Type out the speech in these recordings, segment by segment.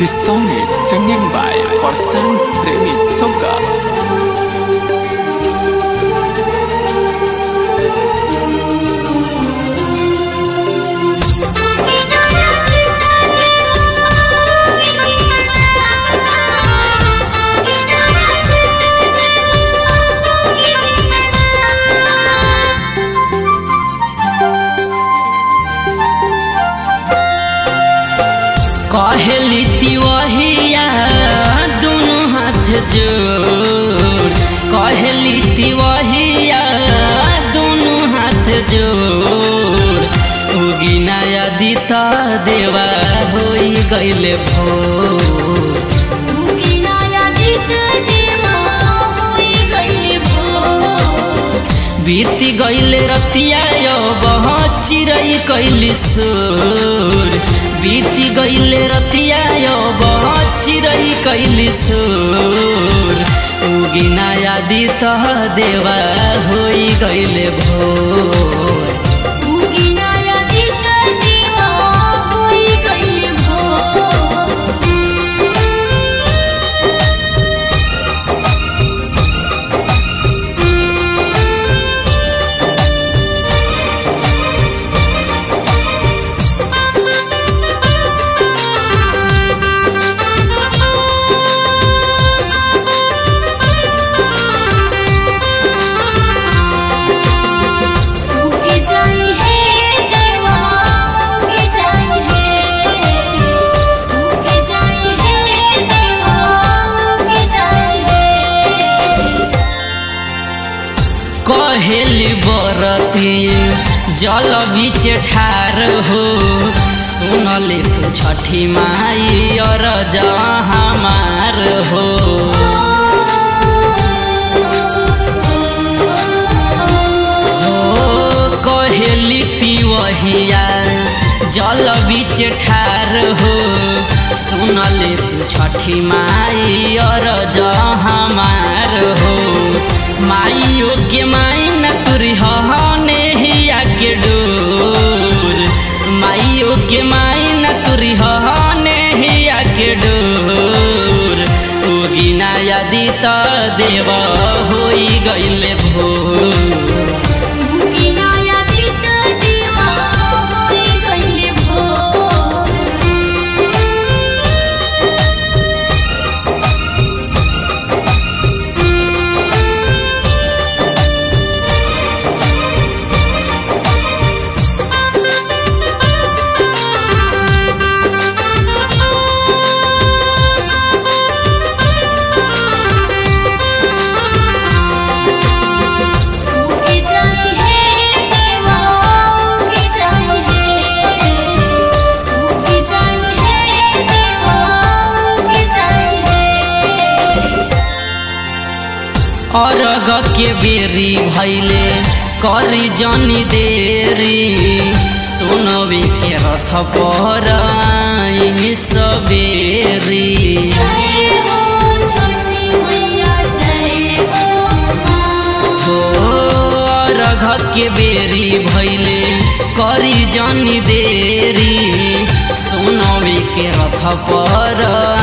This song is singing by Parsan Premi Soga. कहली तिवहिया दुनु हाथ जोड़ कहली तिवहिया दुनु हाथ जोड़ उगी नया दिता देवा होई गइले भोर बीती गइले रतिया बह चिरई कैली सोर बीती गइले रतिया बह चिरई कैली सोर उगी नया दित देवा होई गइले भोर कहेली बरती जल बीच ठार हो सुनले तू छठी माई और हमार हो कहेली तिवहिया जल बीच ठार हो सुनले तू छठी माई और हमार हो माइयो के माई न तुरी हने हिया के डोर माइयो के माई न तुरी हने हिया के डोर उगी नया दित देव होई गइले भोर अरग के बेरी भैले करी जनी देरी सोनवे के रथ पर सबेरी हो अरग के बेरी भैले करी जनी देरी सोनवे के रथ पर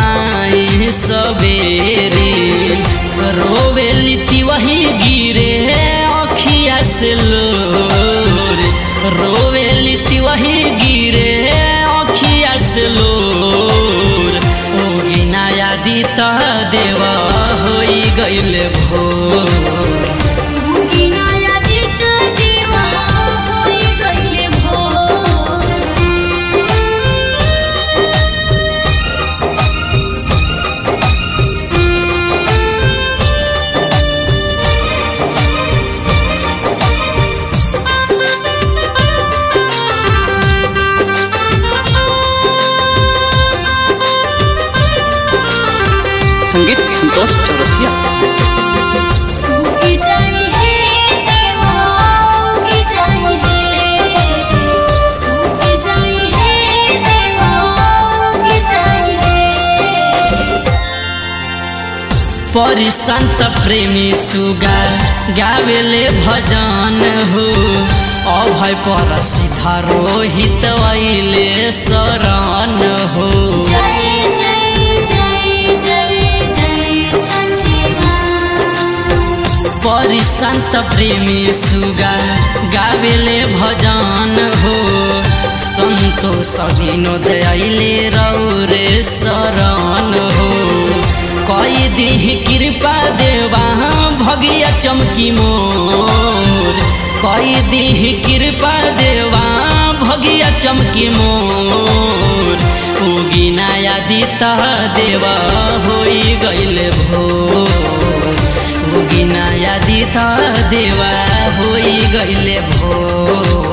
सबेरी रोवेली तिवही गिरे अखिया से लोर रोवेली तिवही गिरे अखिया से लोर ओगी नया दित देवा होई गइले भोर संगीत संतोष चौरसिया परिसंत प्रेमी सुगा गावेले भजन हो अभय पर सीधा रोहित वैले शरण हो जय जय परिसंत प्रेमी सुगा गावेले भजन हो संतोष विनोद अइले रौरे शरण हो कई दिह कृपा देवा भगिया चमकी मोर कई दिह कृपा देवा भगिया चमकी मोर उगी नया दीता देवा होई गइले भोर उगी नया दीता देवा होई गइले भोर